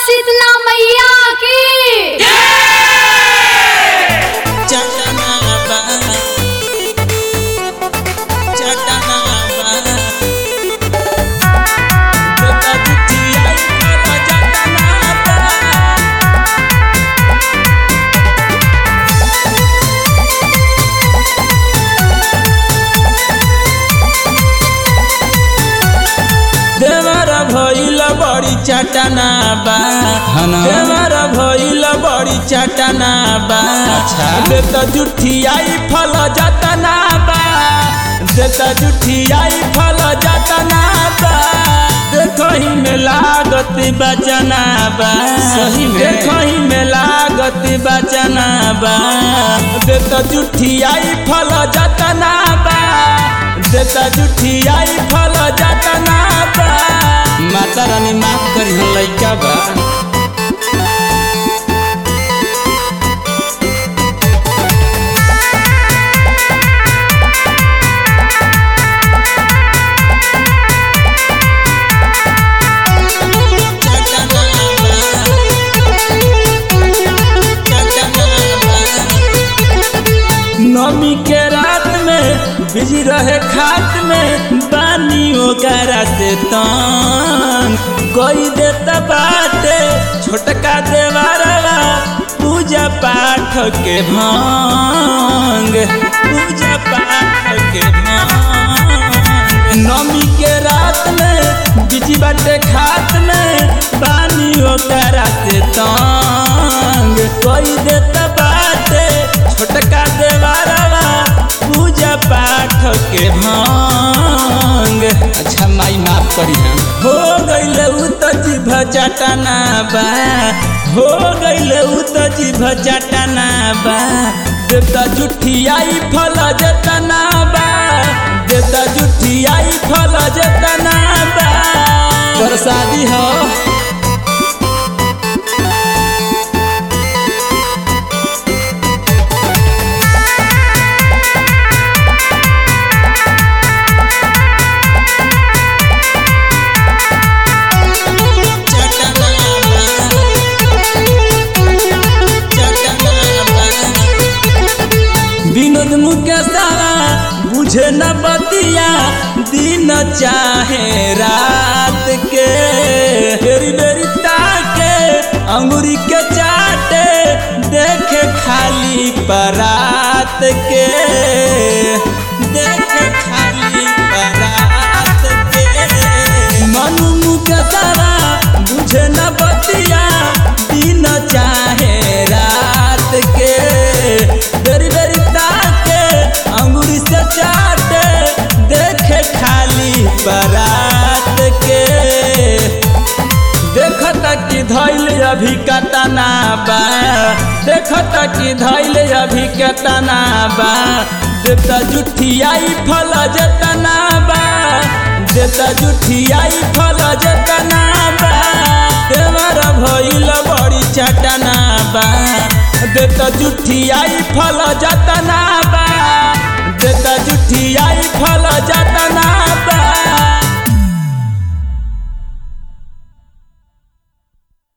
शीतला मैया की चटनाबा चटनाबा बेटा बिटिया इतना चटनाबा देवर भइल बड़ी चटना बा हना। देवर भइल बड़ी चटना बा अच्छा। देत जुठियाई फल जतना बा देत जुठियाई फल जतना बा देखही में लागत बचना बा सही में। देखही में लागत बचना बा देत जुठियाई फल जतना बा देत जुठियाई फल जतना बा माता रानी माफ करी हम लइका बा नमी के रात में बिजी रहे खात में बानी ओकरा से तंग कोई देता बाटे छोटका देवारवा पूजा पाठ के भंग पूजा पाठ के भंग नमी के रात में बिजी बाटे खात में बानी ओकरा से तंग कोई देता बाटे छोटका देवारवा पूजा पाठ के भंग अच्छा माई माफ करी हम हो गइल उ त जीभ चटना बा हो गइल उ त जीभ चटना बा देता जुठियाई फल जतना बा देता जुठियाई फल जतना बा प्रसादी हो विनोद मुकेशवा बुझे न बतिया दिन चाहे रात के बेरी बेरी ताके अंगूरी के चाटे देखे खाली परात के देखे खाली परात के मनु मुकेशवा बुझे न बतिया दिन चाहे रात के बेरी बेरी ताके अंगूरी से चाटे देखे खाली बरात के देखता कि धैल अभी कतना बा देखता कि धैल अभी कतना बा देता जुठियाई फल जतना बा देता जुठियाई फल जतना बा देवर भइल बड़ी चटना बा देता जुठियाई फल जतना बा देता जुठियाई फल जतना बा